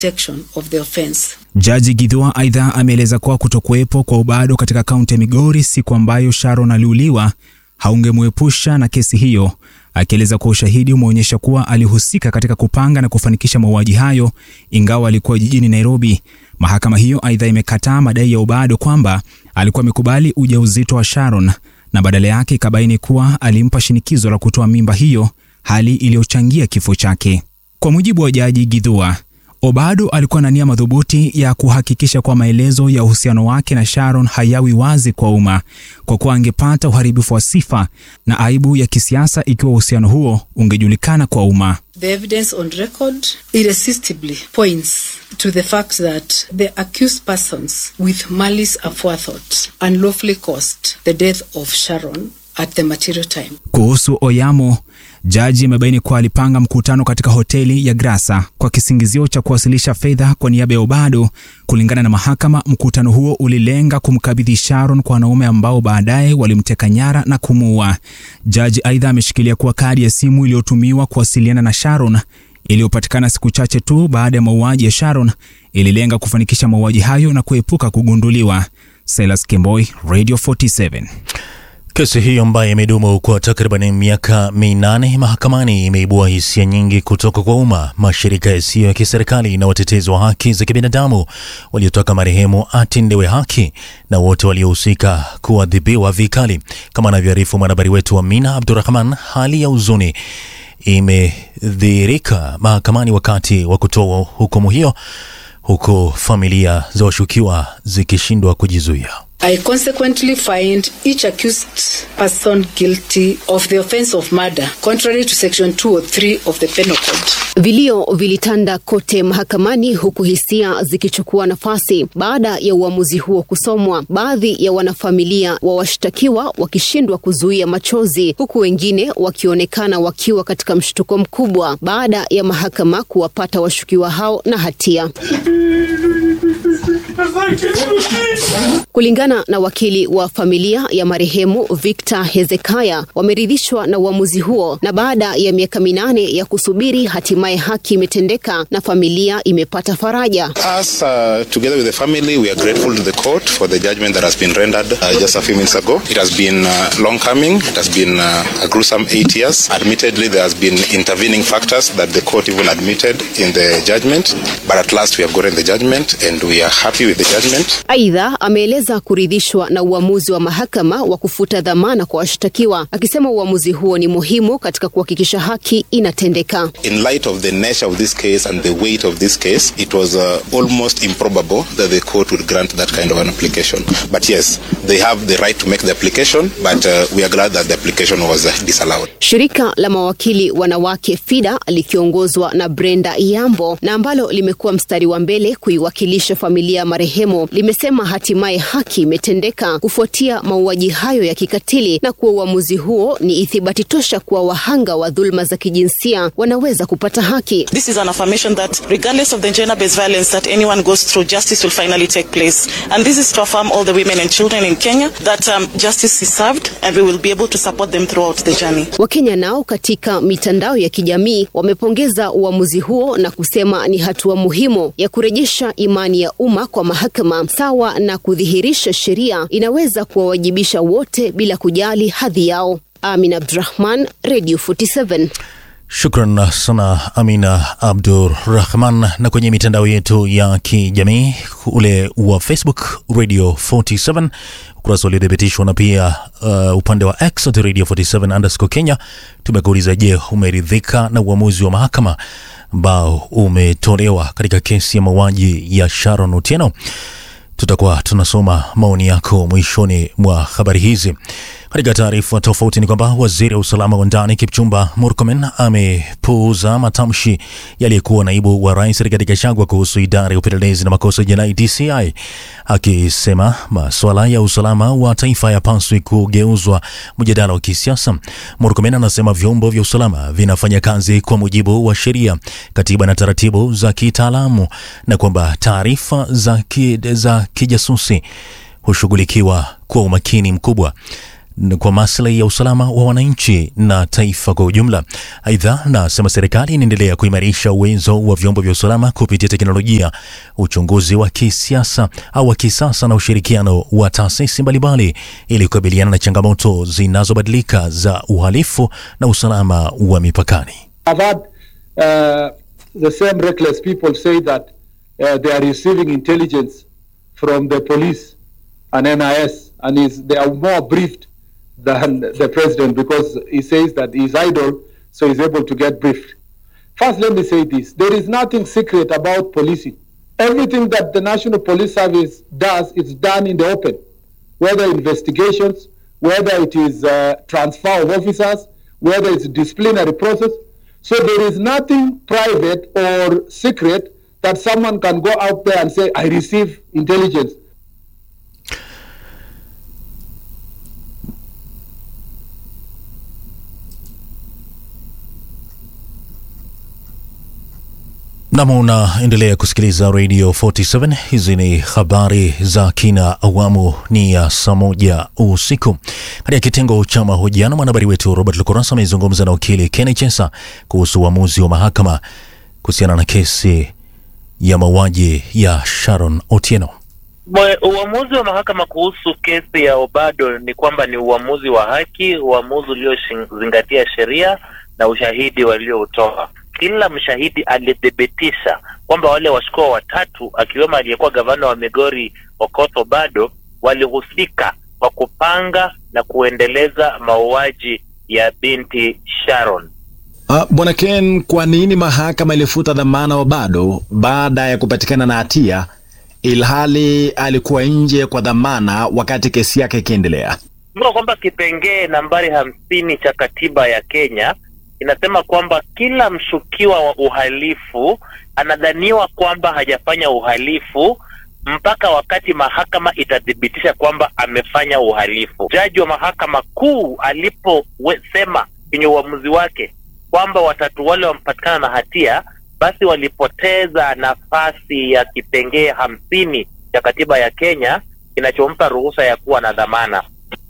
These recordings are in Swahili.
detection of the offense. Jaji Githua aidha ameeleza kuwa kutokuwepo kwa ubado katika kaunti ya Migori siku ambayo Sharon aliuliwa haungemwepusha na kesi hiyo, akieleza kuwa ushahidi umeonyesha kuwa alihusika katika kupanga na kufanikisha mauaji hayo ingawa alikuwa jijini Nairobi. Mahakama hiyo aidha imekataa madai ya ubado kwamba alikuwa amekubali ujauzito wa Sharon na badala yake ikabaini kuwa alimpa shinikizo la kutoa mimba hiyo, hali iliyochangia kifo chake. Kwa mujibu wa Jaji Githua, Obado alikuwa na nia madhubuti ya kuhakikisha kuwa maelezo ya uhusiano wake na Sharon hayawi wazi kwa umma, kwa kuwa angepata uharibifu wa sifa na aibu ya kisiasa ikiwa uhusiano huo ungejulikana kwa umma. The evidence on record irresistibly points to the fact that the accused persons with malice aforethought unlawfully caused the death of Sharon at the material time. Kuhusu Oyamo, jaji amebaini kuwa alipanga mkutano katika hoteli ya Grasa kwa kisingizio cha kuwasilisha fedha kwa niaba ya Obado. Kulingana na mahakama, mkutano huo ulilenga kumkabidhi Sharon kwa wanaume ambao baadaye walimteka nyara na kumuua. Jaji aidha ameshikilia kuwa kadi ya simu iliyotumiwa kuwasiliana na Sharon iliyopatikana siku chache tu baada ya mauaji ya Sharon ililenga kufanikisha mauaji hayo na kuepuka kugunduliwa. Silas Kemboi, Radio 47. Kesi hiyo ambayo imedumu kwa takriban miaka minane mahakamani imeibua hisia nyingi kutoka kwa umma, mashirika yasiyo ya kiserikali na watetezi wa haki za kibinadamu waliotaka marehemu atendewe haki na wote waliohusika kuadhibiwa vikali. Kama anavyoarifu mwanahabari wetu Amina Abdurahman, hali ya huzuni imedhihirika mahakamani wakati wa kutoa hukumu hiyo, huku familia za washukiwa zikishindwa kujizuia. I consequently find each accused person guilty of the offense of murder, contrary to section 203 of the Penal Code. Vilio vilitanda kote mahakamani huku hisia zikichukua nafasi baada ya uamuzi huo kusomwa, baadhi ya wanafamilia wa washtakiwa wakishindwa kuzuia machozi, huku wengine wakionekana wakiwa katika mshtuko mkubwa baada ya mahakama kuwapata washukiwa hao na hatia. Kulingana na wakili wa familia ya marehemu Victor Hezekaya, wameridhishwa na uamuzi huo, na baada ya miaka minane ya kusubiri, hatimaye haki imetendeka na familia imepata faraja. Us, uh, together with the family, we are grateful to the court for the judgment that has been rendered uh, just a few minutes ago. It has been uh, long coming. It has been uh, a gruesome eight years. Admittedly, there has been intervening factors that the court even admitted in the judgment, but at last we have gotten the judgment and we are happy with the judgment. Aidha, ameeleza kuridhishwa na uamuzi wa mahakama wa kufuta dhamana kwa washtakiwa, akisema uamuzi huo ni muhimu katika kuhakikisha haki inatendeka. In light of the nature of this case and the weight of this case, it was uh, almost improbable that the court would grant that kind of an application. But yes, they have the right to make the application, but uh, we are glad that the application was uh, disallowed. Shirika la mawakili wanawake FIDA likiongozwa na Brenda Iyambo na ambalo limekuwa mstari wa mbele kuiwakilisha familia ya marehemu limesema hatimaye haki imetendeka kufuatia mauaji hayo ya kikatili na kuwa uamuzi huo ni ithibati tosha kuwa wahanga wa dhuluma za kijinsia wanaweza kupata haki. This is an affirmation that regardless of the gender-based violence that anyone goes through, justice will finally take place. And this is to affirm all the women and children in Kenya that um, justice is served and we will be able to support them throughout the journey. Wakenya nao katika mitandao ya kijamii wamepongeza uamuzi huo na kusema ni hatua muhimu ya kurejesha imani ya umma kwa mahakama sawa na kudhihirisha sheria inaweza kuwawajibisha wote bila kujali hadhi yao. Amin Abdurahman, Radio 47. Shukran sana Amina Abdurrahman. Na kwenye mitandao yetu ya kijamii ule wa Facebook Radio 47 ukurasa uliothibitishwa na pia uh, upande wa X at Radio 47 underscore Kenya, tumekuuliza je, umeridhika na uamuzi wa mahakama ambao umetolewa katika kesi ya mauaji ya Sharon Otieno? Tutakuwa tunasoma maoni yako mwishoni mwa habari hizi. Katika taarifa tofauti ni kwamba waziri wa usalama wa ndani Kipchumba Murkomen amepuuza matamshi yaliyekuwa naibu wa rais Rigathi Gachagua kuhusu idara ya upelelezi na makosa ya jinai DCI, akisema masuala ya usalama wa taifa hayapaswi kugeuzwa mjadala wa kisiasa. Murkomen anasema vyombo vya usalama vinafanya kazi kwa mujibu wa sheria, katiba na taratibu za kitaalamu na kwamba taarifa za, ki, za kijasusi hushughulikiwa kwa umakini mkubwa kwa maslahi ya usalama wa wananchi na taifa kwa ujumla. Aidha, nasema serikali inaendelea kuimarisha uwezo wa vyombo vya usalama kupitia teknolojia, uchunguzi wa kisiasa au wa kisasa na ushirikiano wa taasisi mbalimbali ili kukabiliana na changamoto zinazobadilika za uhalifu na usalama wa mipakani. I've had uh, the same reckless people say that uh, they are receiving intelligence from the police and NIS, and is, they are more briefed than the president because he says that he's idle, so he's able to get briefed. First, let me say this there is nothing secret about policing. Everything that the National Police Service does is done in the open, whether investigations, whether it is uh, transfer of officers, whether it's disciplinary process. So there is nothing private or secret that someone can go out there and say, I receive intelligence. Nam, unaendelea kusikiliza Radio 47. Hizi ni habari za kina, awamu ni ya saa moja usiku. Katika kitengo cha mahojiano, mwanahabari wetu Robert Lukurasa amezungumza na wakili Kenny Chesa kuhusu uamuzi wa mahakama kuhusiana na kesi ya mauaji ya Sharon Otieno. Mwe- Uamuzi wa mahakama kuhusu kesi ya Obado ni kwamba ni uamuzi wa haki, uamuzi uliozingatia sheria na ushahidi walioutoa. Kila mshahidi alithibitisha kwamba wale washukiwa watatu akiwemo aliyekuwa gavana wa Migori Okoth Obado walihusika kwa kupanga na kuendeleza mauaji ya binti Sharon. Uh, Bwana Ken, kwa nini mahakama ilifuta dhamana wa bado baada ya kupatikana na hatia ilhali alikuwa nje kwa dhamana wakati kesi yake ikiendelea? Kumbuka kwamba kipengee nambari hamsini cha katiba ya Kenya inasema kwamba kila mshukiwa wa uhalifu anadhaniwa kwamba hajafanya uhalifu mpaka wakati mahakama itathibitisha kwamba amefanya uhalifu. Jaji wa mahakama kuu aliposema kwenye uamuzi wake kwamba watatu wale wamepatikana na hatia, basi walipoteza nafasi ya kipengee hamsini cha katiba ya Kenya kinachompa ruhusa ya kuwa na dhamana.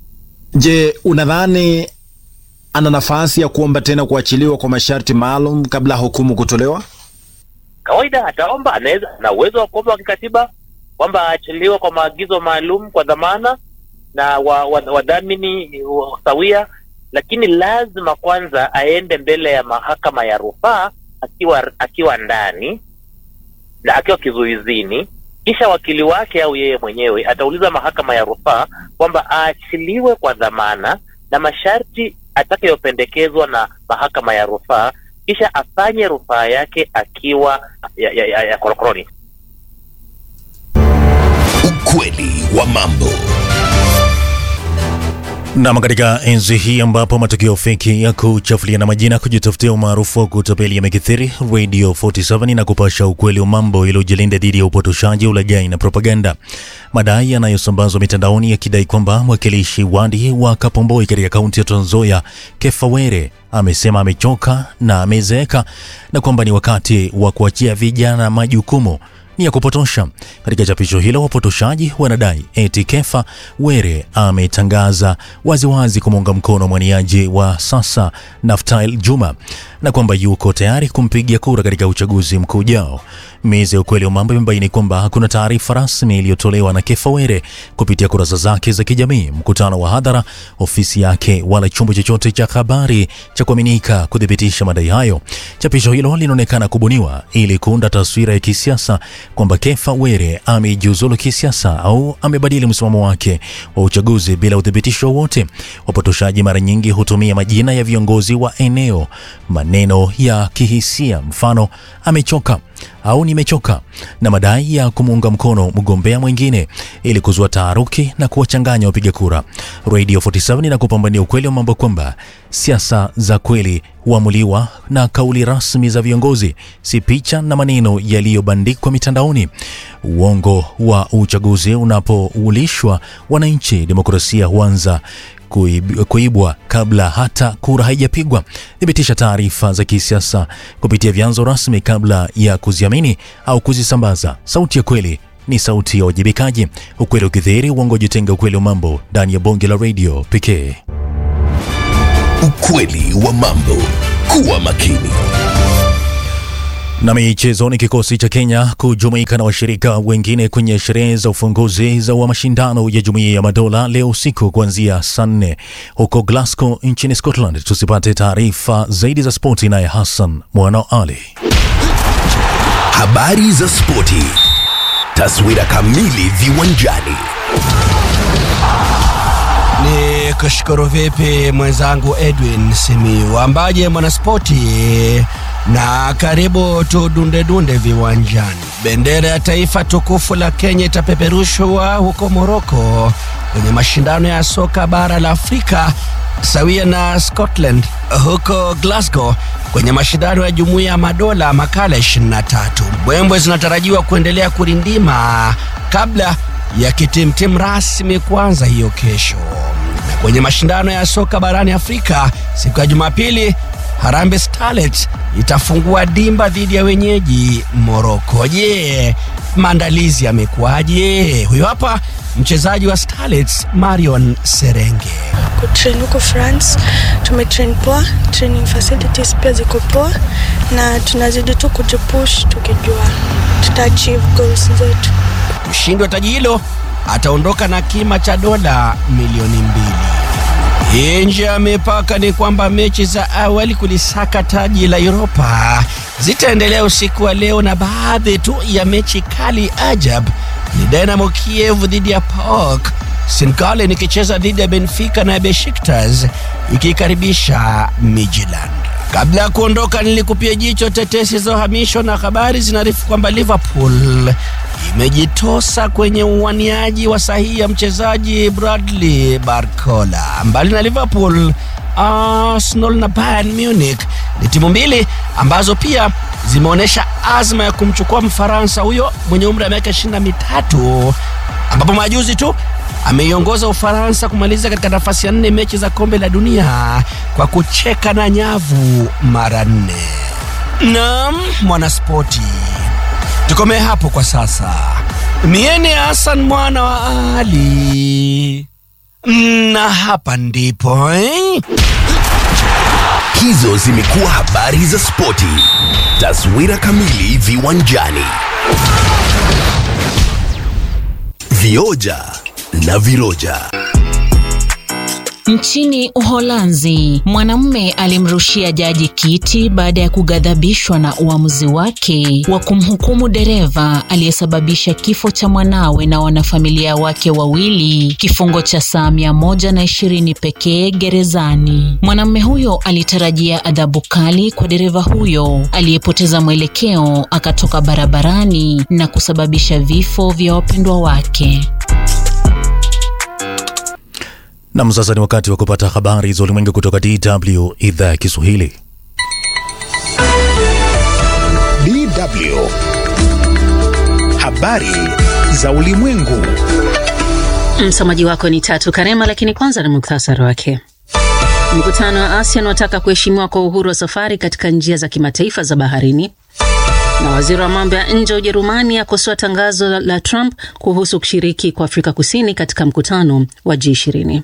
Je, unadhani ana nafasi ya kuomba tena kuachiliwa kwa masharti maalum kabla ya hukumu kutolewa? kawaida ataomba, anaweza na uwezo wa kuomba wa kikatiba kwamba aachiliwe kwa maagizo maalum kwa dhamana na wadhamini wa, wadhamini wa, sawia, lakini lazima kwanza aende mbele ya mahakama ya rufaa akiwa akiwa ndani na akiwa kizuizini, kisha wakili wake au yeye mwenyewe atauliza mahakama ya rufaa kwamba aachiliwe kwa dhamana na masharti atakayopendekezwa na mahakama ya rufaa kisha afanye rufaa yake akiwa ya, ya, ya, ya korokoroni. Ukweli wa mambo. Nam, katika enzi hii ambapo matukio feki ya kuchafuliana majina, kujitafutia umaarufu wa kutapeli yamekithiri, Radio 47 na kupasha ukweli wa mambo ili ujilinda dhidi ya upotoshaji, ulaghai na propaganda. Madai yanayosambazwa mitandaoni yakidai kwamba mwakilishi wadi wa Kapomboi katika kaunti ya Trans Nzoia Kefa Were amesema amechoka na amezeeka na kwamba ni wakati wa kuachia vijana majukumu ni ya kupotosha. Katika chapisho hilo, wapotoshaji wanadai eti Kefa Were ametangaza waziwazi kumuunga mkono mwaniaji wa sasa Naftali Juma na kwamba yuko tayari kumpigia kura katika uchaguzi mkuu ujao. Meza ya ukweli wa mambo imebaini kwamba hakuna taarifa rasmi iliyotolewa na Kefa Were kupitia kurasa zake za kijamii, mkutano wa hadhara, ofisi yake, wala chombo chochote cha habari cha kuaminika kuthibitisha madai hayo. Chapisho hilo linaonekana kubuniwa ili kuunda taswira ya kisiasa kwamba Kefa Were amejiuzulu kisiasa au amebadili msimamo wake wa uchaguzi bila uthibitisho wowote. Wapotoshaji mara nyingi hutumia majina ya viongozi wa eneo, maneno ya kihisia, mfano amechoka au nimechoka, na madai ya kumuunga mkono mgombea mwingine ili kuzua taharuki na kuwachanganya wapiga kura. Radio 47 inakupambania ukweli wa mambo kwamba siasa za kweli huamuliwa na kauli rasmi za viongozi, si picha na maneno yaliyobandikwa mitandaoni. Uongo wa uchaguzi unapoulishwa wananchi, demokrasia huanza kuib, kuibwa kabla hata kura haijapigwa. Thibitisha taarifa za kisiasa kupitia vyanzo rasmi kabla ya kuziamini au kuzisambaza. Sauti ya kweli ni sauti ya wajibikaji, ukweli ukidhihiri, uongo jitenga, ukweli wa mambo ndani ya bonge la redio pekee. Ukweli wa mambo. Kuwa makini. Na michezoni, kikosi cha Kenya kujumuika na washirika wengine kwenye sherehe za ufunguzi za wa mashindano ya Jumuiya ya Madola leo usiku kuanzia saa nne huko Glasgow nchini Scotland. Tusipate taarifa zaidi za spoti, naye Hassan Mwana Ali. Habari za spoti. Taswira kamili viwanjani. Ni kushukuru vipi mwenzangu Edwin Simiu, ambaye mwanaspoti, na karibu tudundedunde viwanjani. Bendera ya taifa tukufu la Kenya itapeperushwa huko Moroko kwenye mashindano ya soka bara la Afrika sawia na Scotland huko Glasgow kwenye mashindano ya Jumuiya ya Madola makala 23. Mbwembwe zinatarajiwa kuendelea kurindima kabla ya kitimtim rasmi kuanza hiyo kesho. Na kwenye mashindano ya soka barani Afrika siku ya Jumapili, Harambee Starlets itafungua dimba dhidi ya wenyeji Morocco. Je, maandalizi yamekuwaje? Huyo hapa mchezaji wa Starlets Marion Serenge. kutrain huko France, tumetrain poa, training facilities pia ziko poa, na tunazidi tu kujipush tukijua tuta achieve goals zetu. Mshindi wa taji hilo ataondoka na kima cha dola milioni mbili. Nje ya mipaka ni kwamba mechi za awali kulisaka taji la Europa zitaendelea usiku wa leo, na baadhi tu ya mechi kali ajab ni Dynamo Kiev dhidi ya PAOK, St Gallen ikicheza dhidi ya Benfica na Besiktas ikikaribisha Midtjylland. Kabla ya kuondoka, nilikupia jicho tetesi za uhamisho na habari zinaarifu kwamba Liverpool imejitosa kwenye uwaniaji wa sahihi ya mchezaji Bradley Barcola. Mbali na Liverpool, Arsenal na Bayern Munich ni timu mbili ambazo pia zimeonyesha azma ya kumchukua Mfaransa huyo mwenye umri wa miaka ishirini na mitatu ambapo majuzi tu ameiongoza Ufaransa kumaliza katika nafasi ya nne mechi za kombe la dunia kwa kucheka na nyavu mara nne. Naam, mwanaspoti, tukomee hapo kwa sasa. Mieni Hassan mwana wa Ali, na hapa ndipo eh? Hizo zimekuwa habari za spoti. Taswira kamili viwanjani. Vioja na viroja. Nchini Uholanzi, mwanamume alimrushia jaji kiti baada ya kughadhabishwa na uamuzi wake wa kumhukumu dereva aliyesababisha kifo cha mwanawe na wanafamilia wake wawili kifungo cha saa mia moja na ishirini pekee gerezani. Mwanamume huyo alitarajia adhabu kali kwa dereva huyo aliyepoteza mwelekeo akatoka barabarani na kusababisha vifo vya wapendwa wake. Nam, sasa ni wakati wa kupata habari za ulimwengu kutoka DW idhaa ya Kiswahili. DW. Habari za ulimwengu. Msomaji wako ni Tatu Karema, lakini kwanza ni muktasari wake. Mkutano wa ASEAN wataka kuheshimiwa kwa uhuru wa safari katika njia za kimataifa za baharini, na waziri wa mambo ya nje wa Ujerumani akosoa tangazo la Trump kuhusu kushiriki kwa Afrika Kusini katika mkutano wa G20.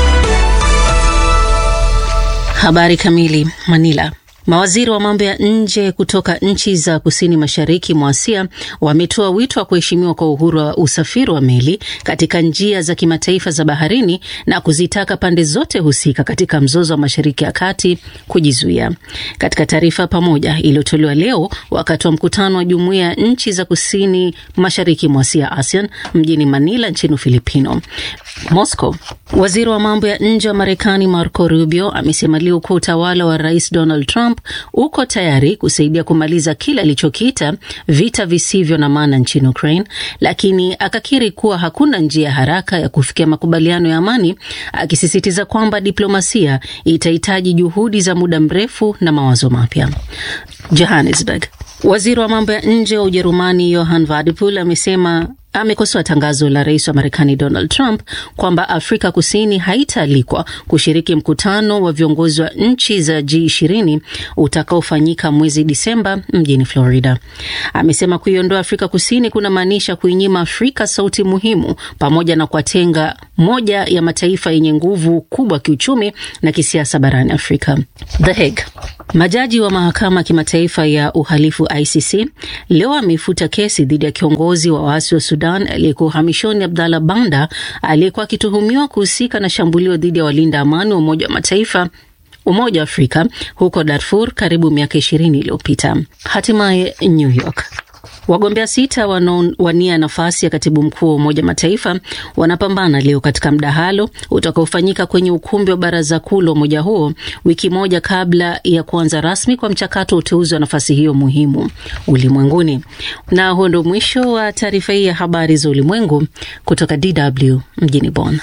Habari kamili. Manila. Mawaziri wa mambo ya nje kutoka nchi za kusini mashariki mwa Asia wametoa wito wa kuheshimiwa kwa uhuru wa usafiri wa meli katika njia za kimataifa za baharini na kuzitaka pande zote husika katika mzozo wa Mashariki ya Kati kujizuia. Katika taarifa pamoja iliyotolewa leo wakati wa mkutano wa jumuiya ya nchi za kusini mashariki mwa Asia ASEAN mjini Manila nchini Ufilipino, Moscow, waziri wa mambo ya nje wa Marekani Marco Rubio amesema leo kuwa utawala wa Rais Donald Trump uko tayari kusaidia kumaliza kile alichokiita vita visivyo na maana nchini Ukraine, lakini akakiri kuwa hakuna njia haraka ya kufikia makubaliano ya amani, akisisitiza kwamba diplomasia itahitaji juhudi za muda mrefu na mawazo mapya. Johannesburg. Waziri wa mambo ya nje wa Ujerumani Johann Wadephul amesema amekosoa tangazo la rais wa Marekani Donald Trump kwamba Afrika Kusini haitaalikwa kushiriki mkutano wa viongozi wa nchi za G20 utakaofanyika mwezi Disemba mjini Florida. Amesema kuiondoa Afrika Kusini kunamaanisha kuinyima Afrika sauti muhimu pamoja na kuwatenga moja ya mataifa yenye nguvu kubwa kiuchumi na kisiasa barani Afrika. The Hague. Majaji wa mahakama ya kimataifa ya uhalifu ICC leo ameifuta kesi dhidi ya kiongozi wa waasi wa Sudan aliyekuwa uhamishoni Abdallah Banda aliyekuwa akituhumiwa kuhusika na shambulio dhidi ya walinda amani wa Umoja wa Mataifa Umoja wa Afrika huko Darfur karibu miaka ishirini iliyopita. Hatimaye New York. Wagombea sita wanaowania nafasi ya katibu mkuu wa Umoja Mataifa wanapambana leo katika mdahalo utakaofanyika kwenye ukumbi wa baraza kuu la umoja huo wiki moja kabla ya kuanza rasmi kwa mchakato wa uteuzi wa nafasi hiyo muhimu ulimwenguni. Na huo ndo mwisho wa taarifa hii ya habari za ulimwengu kutoka DW mjini Bonn.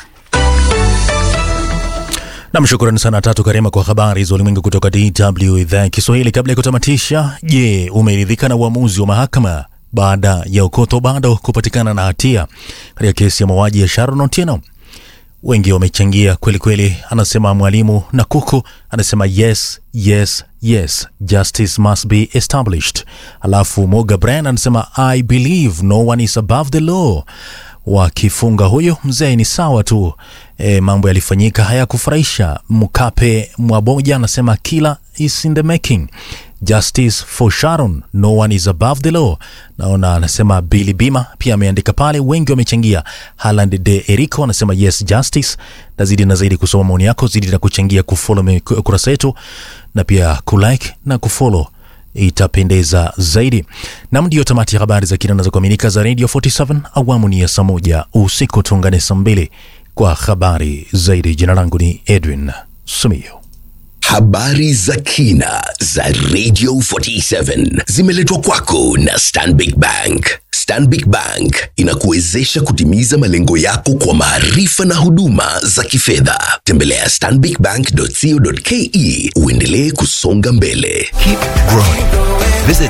Nam, shukrani sana Tatu Karema kwa habari za ulimwengu kutoka DW idhaa ya Kiswahili. Kabla ya kutamatisha, je, umeridhika na uamuzi wa mahakama baada ya Okoth Obado kupatikana na hatia katika kesi ya mauaji ya Sharon Otieno? Wengi wamechangia kweli kweli. Anasema mwalimu na kuku anasema yes, yes, yes, justice must be established. Alafu Moga Brian anasema I believe no one is above the law wakifunga huyo mzee ni sawa tu. E, mambo yalifanyika hayakufurahisha. Mkape Mwaboja anasema kila is in the making. Justice for Sharon, no one is above the law. Naona anasema Billy Bima pia ameandika pale, wengi wamechangia. Haland de Erico anasema yes justice. Na zidi na zaidi kusoma maoni yako, zidi na kuchangia, kufollow kurasa yetu na pia kulike na kufollow itapendeza zaidi. Nam, ndiyo tamati ya habari za kina na za kuaminika za Radio 47 awamu ni ya saa moja usiku. Tuungane saa mbili kwa habari zaidi. Jina langu ni Edwin Sumio. Habari za kina za Radio 47 zimeletwa kwako na Stanbic Bank. Stanbic Bank inakuwezesha kutimiza malengo yako kwa maarifa na huduma za kifedha. Tembelea stanbicbank.co.ke uendelee kusonga mbele. Keep growing. Visit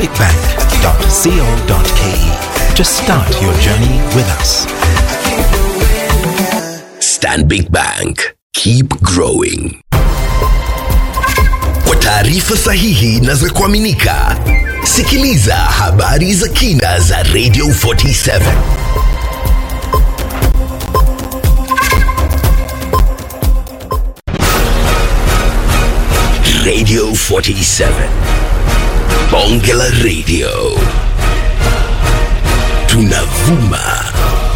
stanbicbank.co.ke to start your journey with us. Stanbic Bank. Keep growing. Kwa taarifa sahihi na za kuaminika, sikiliza habari za kina za Radio 47. Radio 47. Bonge la Radio. Tunavuma